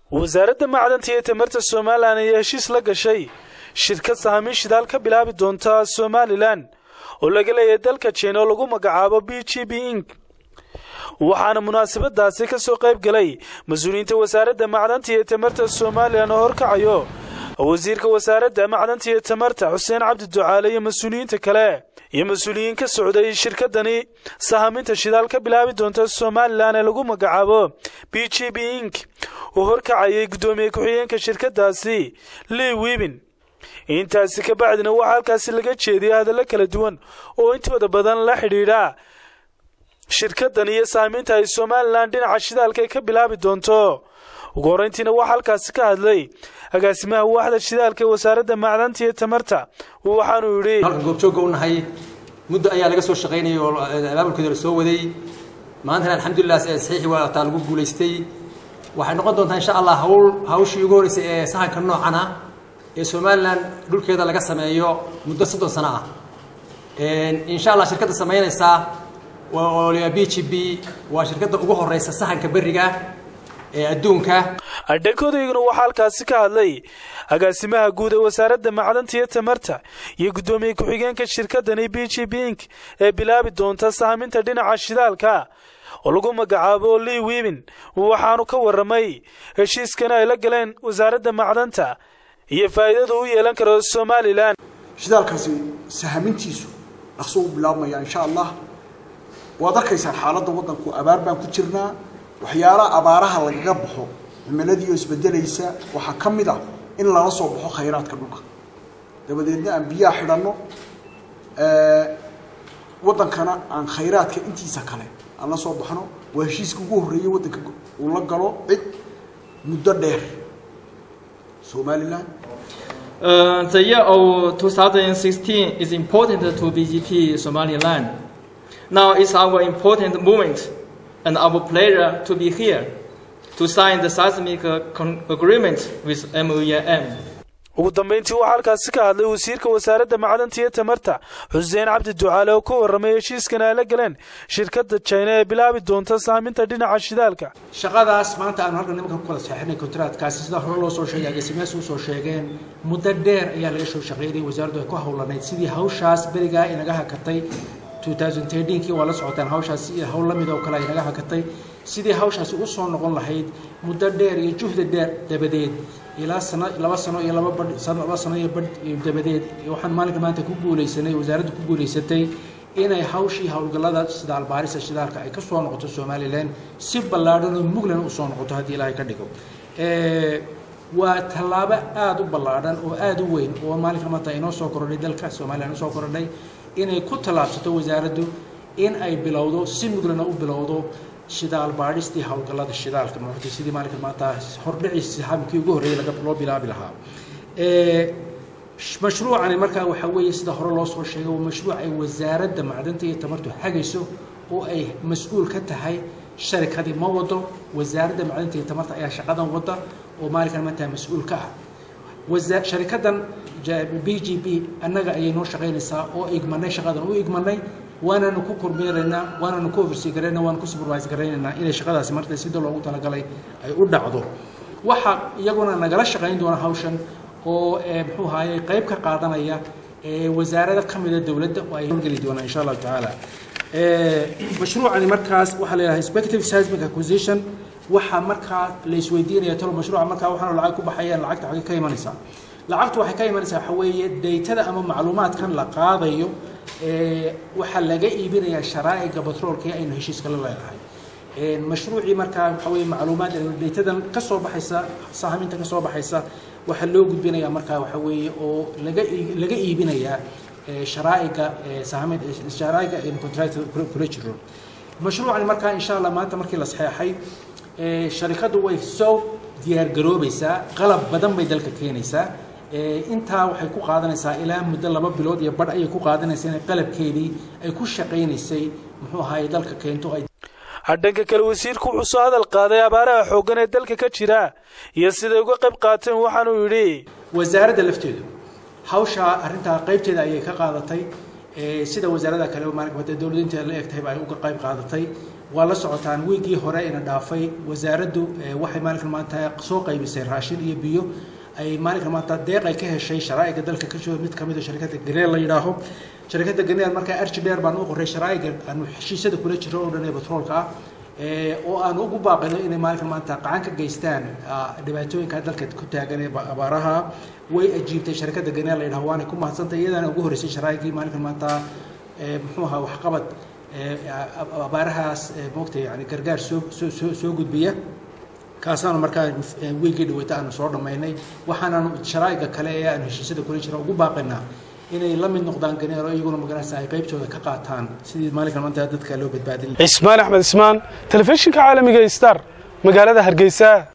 wasaaradda macdanta iyo tamarta somalilan ayaa heshiis la gashay shirkad sahamin shidaal ka bilaabi doonta somalilan oo laga leeyahay dalka jina oo lagu magacaabo b g b ing waxaana munaasabadaasi ka soo qayb galay mas-uuliyiinta wasaaradda macdanta iyo tamarta somalilan oo horkacayo wasiirka wasaaradda macdanta iyo tamarta xuseen cabdi ducaale iyo mas-uuliyiinta kale iyo mas-uuliyiin ka socday shirkadani sahaminta shidaal ka bilaabi doonta somalilan ee lagu magacaabo b g b ing oo horkacayay guddoomiye ku-xigeenka shirkadaasi lii wibin intaasi ka bacdina waxaa halkaasi laga jeediyay hadallo kala duwan oo intooda badan la xidhiidha shirkadan iyo saamiinta ay somalilan dhinaca shidaalka ay ka bilaabi doonto ugu horreyntiina waxaa halkaasi ka hadlay agaasimaha waaxda shidaalka ee wasaaradda macdanta iyo tamarta waxaanuu yidhi halkan goobjoogga u nahay muddo ayaa laga soo shaqaynayay oo abaabulkeeda la soo waday maantana alxamdulilah saxiixi waa taa lagu guulaystay waxay noqon doontaa insha allah hawl hawshii ugu horreysay ee sahanka noocana ee somalilan dhulkeeda laga sameeyo muddo soddon sano ah insha allah shirkadda samaynaysaa waa b g b waa shirkadda ugu horeysa sahanka beriga ee adduunka adhankodayguna waxaa halkaasi ka hadlay agaasimaha guud ee wasaaradda macdanta iyo tamarta iyo guddoomiye ku-xigeenka shirkadani b g b ing ee bilaabi doonta sahaminta dhinaca shidaalka oo lagu magacaabo lii wibin waxaanu ka waramay heshiiskana ay la galeen wasaaradda macdanta iyo faa'iidada u yeelan karo somalilan shidaalkaasi sahamintiisu dhaqso u bilaabmaya insha allah waad arkaysaan xaaladda waddanku abaar baan ku jirnaa waxyaalaha abaaraha lagaga baxo cimiladii oo isbedelaysa waxaa ka mid ah in lala soo baxo khayraadka dhulka dabadeedna aan biyaha xidhanno waddankana aan khayraadka intiisa kale aan la soo baxno waa heshiiska ugu horreeyey waddanka uu la galo cid muddo dheer somalilan Uh, the year of 2016 is important to BGP Somaliland. Now is our important moment and our pleasure to be here to sign the seismic agreement with MOEM. ugu dambeyntii waxaa halkaasi ka hadlay wasiirka wasaaradda macdanta iyo tamarta xuseen cabdi ducaale oo ka warramay heshiiskan ay la galeen shirkadda jina ee bilaabi doonta saaminta dhinaca shidaalka shaqadaas maanta aanu halkan nimanka ku kala saxinay kontraadkaasi sida hore loo soo sheegay agasimayaas u soo sheegeen muddo dheer ayaa laga soo shaqeynayay wasaaraddu ay ku howlanayd sidii hawshaas berigaa inaga hakatay 2013kii waa la socotaan hawshaas hawl la mid oo kale ay naga hakatay sidii hawshaasi u soo noqon lahayd muddo dheer iyo juhdi dheer dabadeed ilaa sano laba sano iyo laba badh sano laba sano iyo badh dabadeed waxaan maalinka maanta ku guulaysanay wasaaraddu ku guulaysatay inay hawshii howlgallada shidaal baarisa shidaalka ay ka soo noqoto somalilan si ballaadhan oo muglan u soo noqoto haddii ilaahay ka dhigo waa tallaabo aada u ballaadhan oo aada u weyn oo maalinka maanta inoo soo korodhay dalka somalilan usoo korodhay inay ku tallaabsato wasaaraddu in ay bilowdo si muglana u bilowdo shidaal baadhistii howlgallada shidaalka maartay sidii maalinka maanta hordhiciisi habkii ugu horreeyay laga loo bilaabi lahaa mashruucani markaa waxaa weeye sida hore loo soo sheegay waa mashruuc ay wasaaradda macdanta iyo tamartu hagayso oo ay mas-uul ka tahay sharikadii ma wado wasaaradda macdanta iyo tamarta ayaa shaqadan wada oo maalinkan maanta mas-uul ka ah sharikadan b g b annaga ayay noo shaqaynaysaa oo igmanay shaqadan u igmanay waanaanu ku kormeeraynaa waanaanu ku oversee garaynaa waanu ku supervise garaynaynaa inay shaqadaasi marta sida loogu talagalay ay u dhacdo waxaa iyaguna nagala shaqayn doona hawshan oo muxuu ahaayey qayb ka qaadanaya wasaarada ka mida dowladda oo ay howlgeli doonaan insha allahu tacaala mashruucani markaas waxaa la yidhaha spective seismic acquisition waxaa markaa la isweydiinaya talo mashruuca markaa waxaanu lacag ku baxayaan lacagta xagee ka imanaysaa lacagtu waxay ka imanaysaa waxa weeye daytada ama macluumaadkan la qaadayo waxaa laga iibinayaa sharaa'iga batroolka aynu heshiiska la leedahay mashruucii markaa waxa weeye macluumaad daytadan ka soo baxaysa sahaminta ka soo baxaysa waxaa loo gudbinayaa markaa waxa weeye oo laga laga iibinayaa sharaa'iga sahamin sharaa'iga contract kula jiro mashruucani markaa insha allah maanta markii la saxeexay sharikaddu way soo diyaar garoobaysaa qalab badan bay dalka keenaysaa intaa waxay ku qaadanaysaa ilaa muddo laba bilood iyo badh ayay ku qaadanaysaa inay qalabkeedii ay ku shaqaynaysay muxuu ahaayey dalka keento ay dhanka kale wasiirku wuxuu soo hadal qaaday abaaraha xooggan ee dalka ka jira iyo siday uga qayb qaateen waxaanuu yidhi wasaaradda lafteedu hawshaa arrintaa qaybteeda ayay ka qaadatay sida wasaarada kale maalinka dowladinta la eg tahayba ay uga qayb qaadatay waa la socotaan wiigii hore ina dhaafay wasaaraddu waxay maalinkan maanta soo qaybisay raashin iyo biyo ay maalinkan maanta deeq ay ka heshay sharaa'iga dalka ka jooga mid kamid a sharikadda ganeel la yidhaaho sharikadda ganeel markaa arji dheer baan u qoray sharaa'iga aanu heshiisyada kula jiro oo dhan ee batroolka ah oo aan ugu baaqino inay maalinkan maanta qacan ka geystaan dhibaatooyinka dalka ku taagan ee abaaraha way ajiibtay sharikadda ganeel la yidhaho waanay ku mahadsantay iyadaana ugu horreysay sharaa'igii maalinkan maanta muxuu ahaa waxqabad abaarahaas moogta yani gargaar soo soo soo gudbiya kaasaanu markaa wiigii dhaweyta aanu soo dhammaynay waxaanaanu sharaa'iga kale ee aanu heshiisyada kula jira ugu baaqinaa inay la mid noqdaan ganeero iyaguna magaranaysa ay qaybtooda ka qaataan sidii maalinkan maanta dadka loo badbaadin cismaan axmed ismaan telefishinka caalamiga star magaalada hargeysa